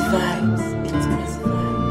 vibes. It's Messi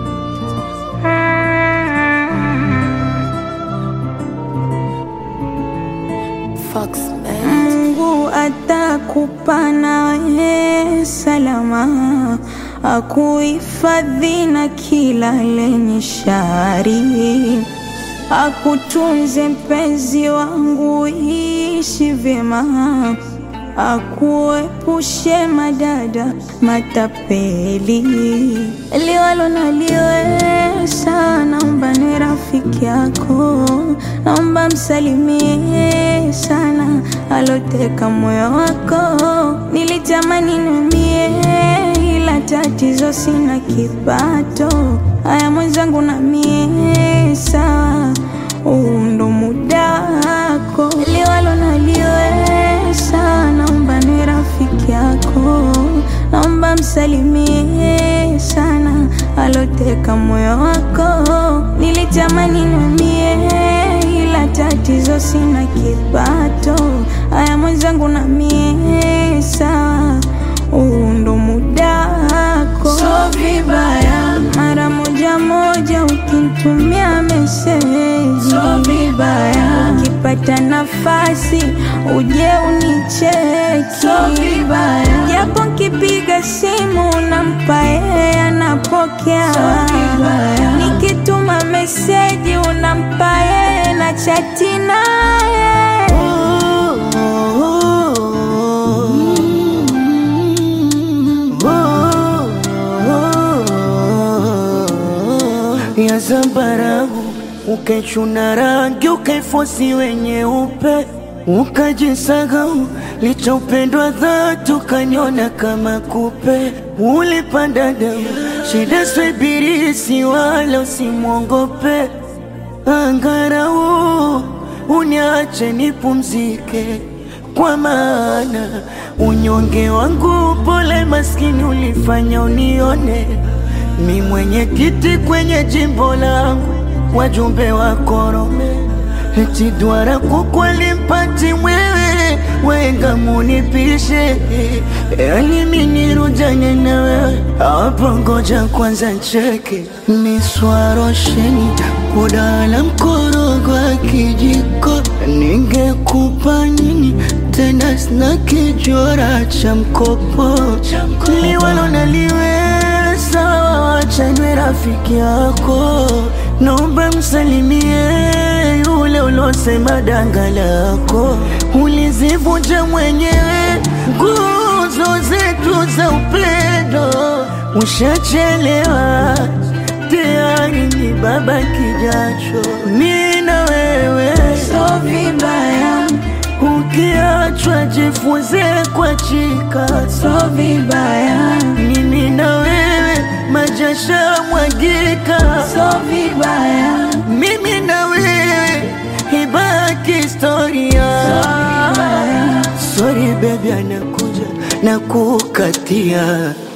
vibes. Fox man. Mungu atakupa nawe salama, akuhifadhi na kila lenye shari, akutunze mpenzi wangu, ishi vyema, akuepushe madada matapeli, liwalo na liwesa, naomba ni rafiki yako, naomba msalimie sana aloteka moyo wako. Nilitamani numie, ila tatizo sina kipato. Haya mwenzangu, na mie sawa, huu ndo muda wako, liwalo na liwesa, naomba ni rafiki yako, naomba msalimie sana aloteka moyo wako. Nilitamani numie, ila tatizo sina kipato. Haya mwenzangu, na mie sawa, huu ndo muda wako. So vibaya mara moja moja ukinitumia meseji, so vibaya ukipata nafasi uje unicheki, so vibaya japo nkipiga simu nampa yeye anapokea, so vibaya nikituma meseji unampa yeye na chati naye ya zambarau ukaichuna rangi ukaifosi wenye upe ukajisahau licha upendwa dhati ukanyona kama kupe ulipanda damu shida swibirisi wala usimwongope angarau uniache nipumzike kwa maana unyonge wangu pole maskini ulifanya unione mi mwenye kiti kwenye jimbo langu wajumbe wa korome eti dwara kukweli mpati mwewe wenga munipishe yani minirujanye na wewe hapo ngoja kwanza ncheke miswarosheni kudala mkorogo wa kijiko ningekupa nini tena sina kijora cha mkopo liwalo naliweza wachanwe rafiki yako naomba msalimie yule ulosema danga lako ulizivunja mwenyewe nguzo zetu za upendo ushachelewa tayari ni baba kijacho mi na wewe so vibaya ukiachwa jifunze kwa chika so vibaya mimi na wewe majasha mwagika so vibaya mimi na wewe ibaki historia vibaya sorry baby anakuja na kukatia